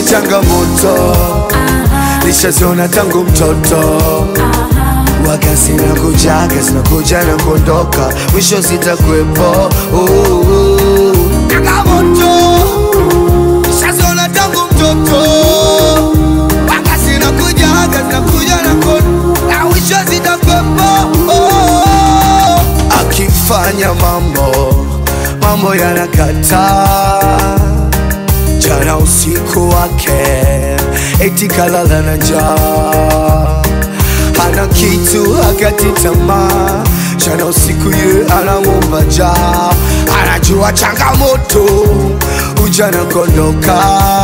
changamoto nishaziona tangu mtoto waga zinakujaga zinakuja na kuondoka mwisho zitakuwepo oh, oh. changamoto nishaziona tangu mtoto waga zinakujaga zinakuja na kuondoka na mwisho zitakuwepo oh, oh. akifanya mambo mambo yanakataa jana usiku wake eti kalala na njaa hana kitu akati tamaa jana usiku ye anamwomba jaa anajua changamoto ujana kondoka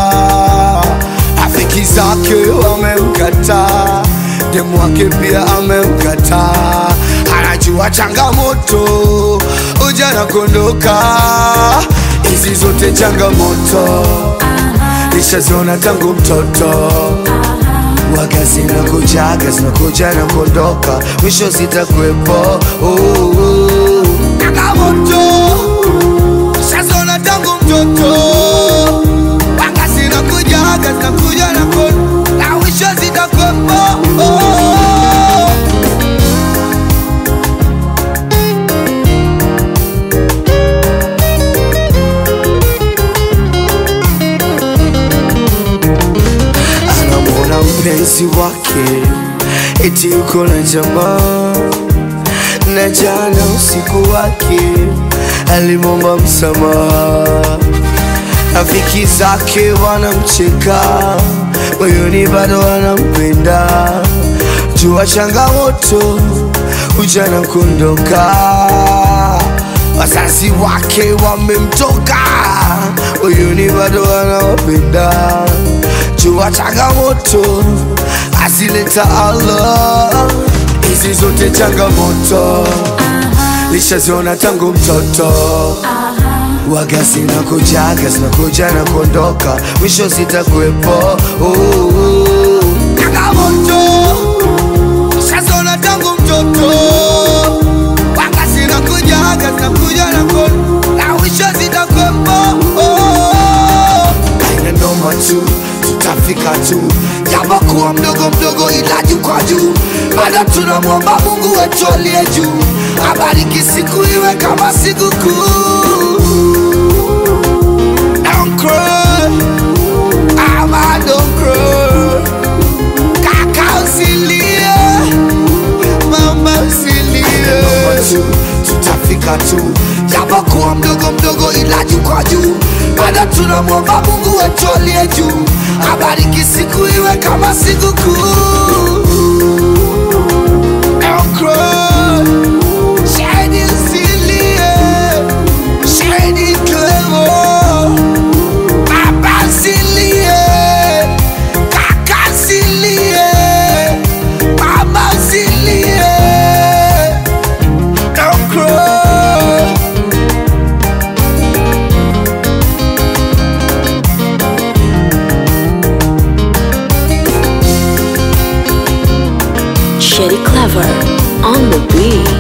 rafiki zake wamemkataa demu wake pia amemkataa anajua changamoto ujana kondoka hizi zote changamoto nishaziona tangu mtoto waga zinakujaga zinakuja na kuondoka mwisho zitakuwepo oh, oh. changamoto nishaziona tangu mtoto waga zinakujaga zinakuja na kuondoka na mwisho zitakuwepo oh, oh. anamwona mpenzi wake eti yuko na jamaa na jana usiku wake alimwomba msamaha rafiki zake wanamcheka moyoni bado wanampenda jua changamoto ujana kuondoka wazazi wake wamemtoka moyoni bado wanawapenda jua changamoto azileta Allah hizi zote changamoto lishaziona tangu mtoto waga zinakujaga zinakuja na kuondoka mwisho zitakuwepo oh, oh. changamoto lishaziona tangu mtoto waga zinakujaga zinakuja na kuondoka na mwisho zitakuwepo oh, oh. aina noma tu tutafika tu japokuwa mdogo mdogo ila juu kwa juu bado tunamwomba mungu wetu aliye juu abariki siku iwe kama sikukuu Don't cry, ama don't cry. Kaka usilie, mama usilie. tu, tutafika tu japokuwa mdogo mdogo ila juu kwa juu bado tunamwomba mungu wetu aliye juu abariki siku iwe kama sikukuu Don't cry. Shahidi usilie, shahidi clever. Baba usilie, kaka usilie, mama usilie. Don't cry. Shetty Clever on the beat.